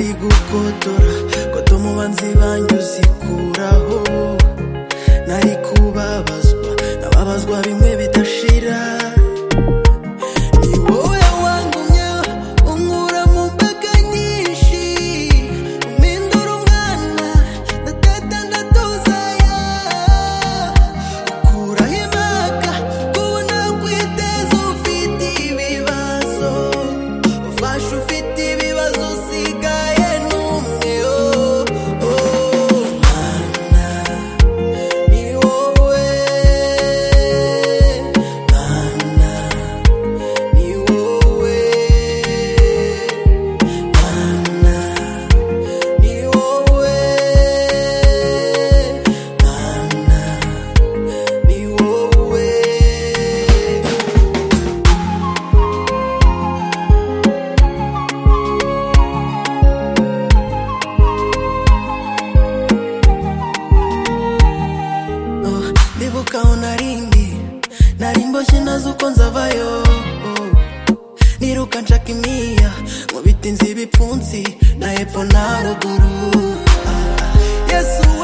gukotora koto umubanzi banjye uzikuraho nari kubabazwa nababazwa bimwe bidashira ni wowe wangumye unkura mu mbaga nyinshi umpindura umwana ndatata ndatuzaya ukuraho impaka ubu nakwiteza ufite ibibazo ufashe ufite ibibazo usigaye n'umwe oh, oh, mana ni wowe mana ni wowe mana ni wowe mana ni wowe Oh, ndibuka aho narindi nari mboshye nazi uko nzavayo oh. niruka nshaka imiya mu biti nzi ibipfunsi na hepfo na ruguru Ah, ah. yesu